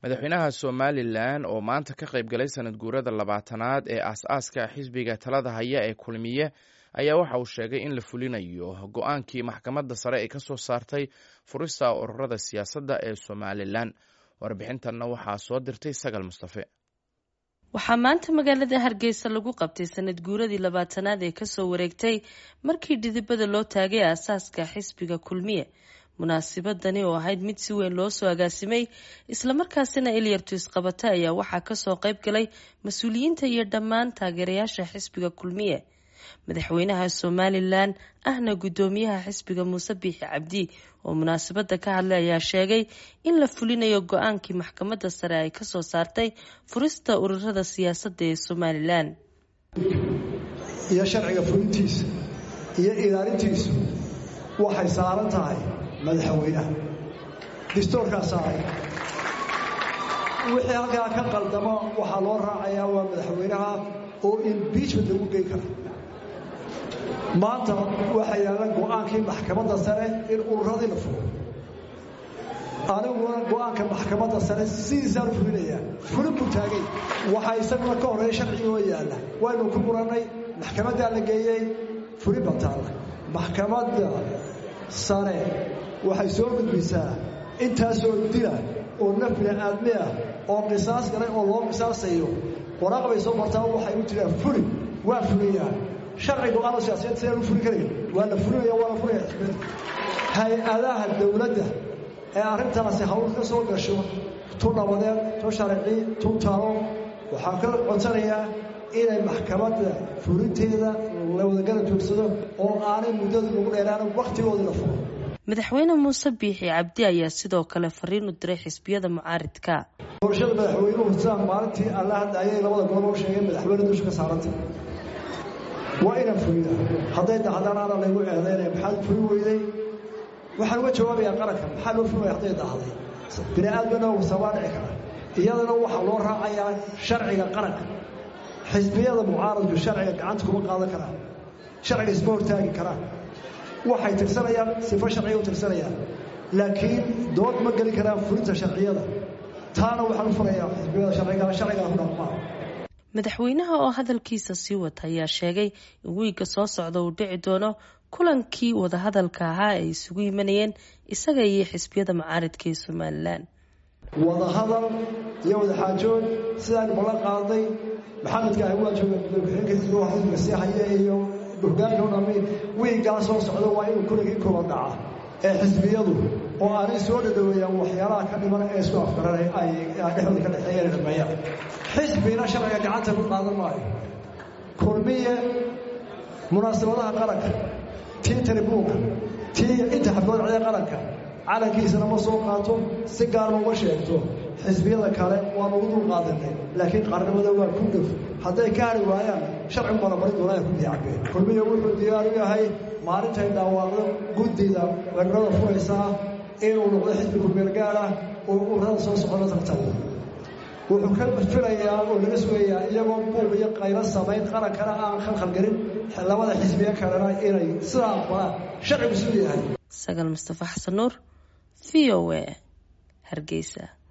madaxweynaha somalilan oo maanta ka qayb galay sanad guurada labaatanaad ee aas-aaska xisbiga talada haya ee kulmiye ayaa waxa uu sheegay in la fulinayo go-aankii maxkamadda sare ee kasoo saartay furista ururada siyaasadda ee somalilan warbixintanna waxaa soo dirtay sagal mustafe waxaa maanta magaalada hargeysa lagu qabtay sanad guuradii labaatanaad ee kasoo wareegtay markii dhidibada loo taagay aasaaska xisbiga kulmiye munaasibadani oo ahayd mid si weyn loo soo agaasimay islamarkaasina ilyartu isqabata ayaa waxaa kasoo qayb galay mas-uuliyiinta iyo dhammaan taageerayaasha xisbiga kulmiye madaxweynaha somalilan ahna guddoomiyaha xisbiga muuse biixi cabdi oo munaasabada ka hadlay ayaa sheegay in la fulinayo go-aankii maxkamadda sare ay kasoo saartay furista ururada siyaasadda ee somalilan iyo sharciga fulintiisa iyo ilaalintiisu waxay saaran tahay madaxweynaha distoorkaa saaray wixii halkaa ka qaldamo waxaa loo raacayaa waa madaxweynaha oo imbiijment lagu geyn kara maanta waxaa yaalla go-aankii maxkamadda sare in ururadii la furo aniguna go-aanka maxkamadda sare sidiisaan u fulinayaa fulin buu taagay waxaa isaguna ka horreeya sharcigoo yaalla waynu ku murannay maxkamaddaa la geeyey fulin baa taalla maxkamadda sare waxay soo gudbisaa intaasoo dila oo naf bini-aadmi ah oo qisaas galay oo loo qisaasayo waraaq bay soo martaa waxay u jiraan fuli waa fuliyaa sharciga go-aano siyaasiyeed sidaan u fuli karayn waa la fulinaya waa la fulaya xisbiyada hay-adaha dowladda ee arrintaasi hawl ka soo gasho tu nabadeed tu sharci tu talo waxaan ka codsanayaa inay maxkamadda fulinteeda la wadagala joogsado oo aanay muddada lagu dheeraan wakhtigoodii la furo madaxweyne muuse biixi cabdi ayaa sidoo kale fariin u diray xisbiyada mucaaridka doorashada madaxweynuhu sidaan maalintii alla hadda ayay labada gobol u sheegeen madaxweyne dusha ka saaranta waa inaan fulida hadday dahdaan ana laygu eedaynaya maxaad fuli weyday waxaan uga jawaabayaa qaranka maxaa loo fulaya hadday dahday bini aadmana sabaa dhici kara iyadana waxaa loo raacayaa sharciga qaranka xisbiyada mucaaradku sharciga gacanta kuma qaadan karaan sharciga isma hortaagi karaan waxay tirsanayaan sifo sharciga u tirsanayaan laakiin dood ma geli karaan fulinta sharciyada taana waxaan u furayaa xisbiyada sharciga sharcigaa ku dhaqmaa madaxweynaha oo hadalkiisa sii wata ayaa sheegay in wiigga soo socda uu dhici doono kulankii wadahadalka ahaa ay isugu yimanayeen isaga iyo xisbiyada mucaaridka ee somalilan wadahadal iyo wadaxaajood sidaanu ballan qaaday maxamedka ahi waa jooga gudoomiye-xigeenka xisbiga sii haya iyo hogaanka o dhami wiiggaa soo socda waa inuu kuligii kula dhaca ee xisbiyadu oo aanay soo dhadhoweeyaan waxyaalaha ka dhiman ee isku afgaranay ay dhexdooda ka dhexeeyeen dhameeyaan xisbina sharciga gacanta ku qaadan maayo kulmiye munaasabadaha qaranka tii taribuunka tii inta xaflood cida qaranka calankiisana ma soo qaato si gaarma uma sheegto xisbiyada kale waanu ugu dul qaadanay laakiin qaarnimada waa ku dhuf hadday ka hari waayaan sharcigu balabarin doonaa ku diicabeen kulmiya wuxuu diyaar u yahay maalintay dhawaaqdo guddida weerarada furaysaa inuu noqdo xisbi kulmeel gaar ah oo ururada soo socda tartabo wuxuu ka filayaa oo laga sugayaa iyagoo buuq iyo qaylo samayn qarankana aan khalkhalgelin labada xisbiye kalena inay sidaa aqbalaan sharcigu siduu yahay sagal mustafa xasan nuur v o a hargeysa